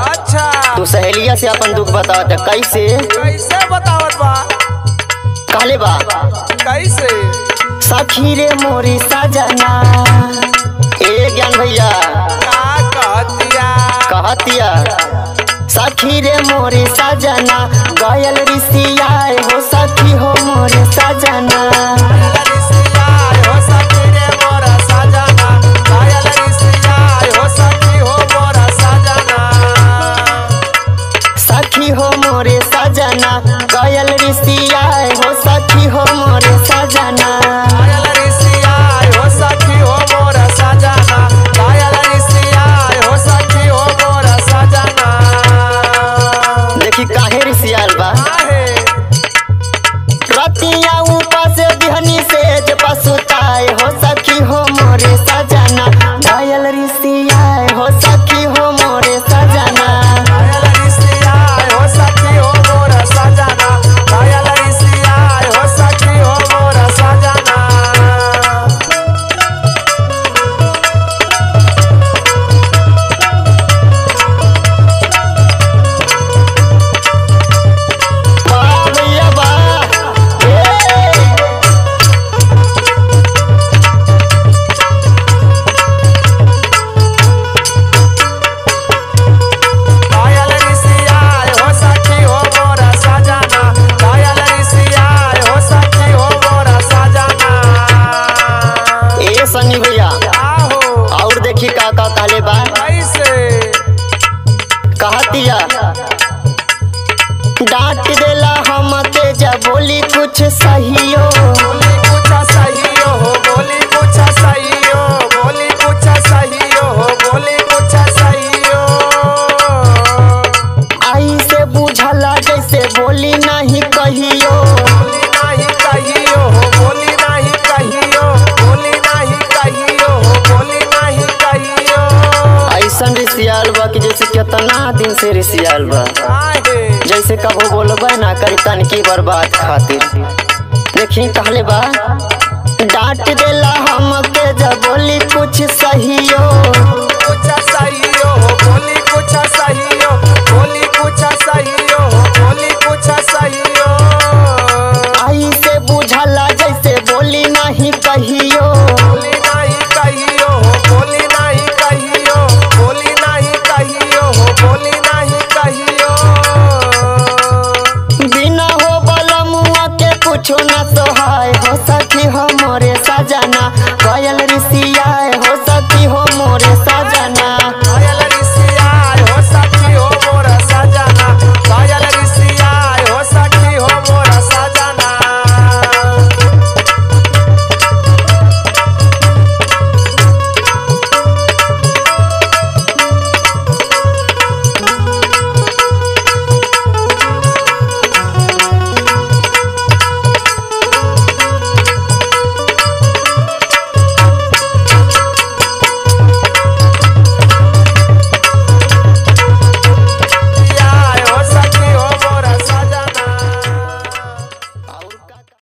अच्छा तू सहेलिया से अपन दुख बतावत है। कैसे कैसे बतावत बा कहले बा कैसे सखी रे मोरी सजना ए ज्ञान भैया का कहतिया कहतिया सखी रे मोरे सजना गयल ऋषिया हो सखी हो मोरे सजना कायल रिसिया हो सखी रे मोरा सजना कायल रिसिया हो सखी हो मोरा सजना सखी हो मोरे सजना गयल ऋषिया हो सखी हो मोरे सजना कायल रिसिया हो सखी हो मोरा सजना कायल रिसिया हो सखी हो मोरा सजना देखी काहे ऋषियाल बा आहे रतिया ऊपर से बिहनी से जे पसुताए हो सखी हो मोरे सजना गयल ऋषिया हो सखी हो मोरे सजना कायल रिसिया हो सखी हो मोरा सजना कायल रिसिया हो सखी हो मोरा सजना वाह भैया वाह ए! कायल रिसिया हो सखी हो मोरा सजना कायल रिसिया हो सखी हो मोरा सजना ए सनी भैया आहो और देखी का का कहले बा कैसे कहतिया डांट देला हम के जब बोली कुछ सहियो बोली कुछ सही हो बोली कुछ सही हो बोली कुछ सही हो बोली कुछ सही हो आई से बुझला जैसे बोली नहीं कहियो बोली नहीं कहियो हो बोली नहीं कहियो बोली नहीं कहियो हो बोली नहीं कहियो ऐसन रिसियाल बा कि जैसे कितना दिन से रिसियाल बा काहे जैसे कबो बोलबे ना करी तनकी बर्बाद खातिर देखी कहले बा डांट देला हम के जब बोली कुछ सहियो कुछ सही हो बोली कुछ सही हो बोली कुछ सही हो बोली कुछ सही हो आई से बुझला जैसे बोली नहीं कहियो बोली नहीं कहियो हो बोली नहीं कहियो बोली नहीं कहियो हो बोली नहीं कहियो बिना हो बलमुआ के कुछो न सोहाय हो सखी हो मोरे सजना गयल ऋषिया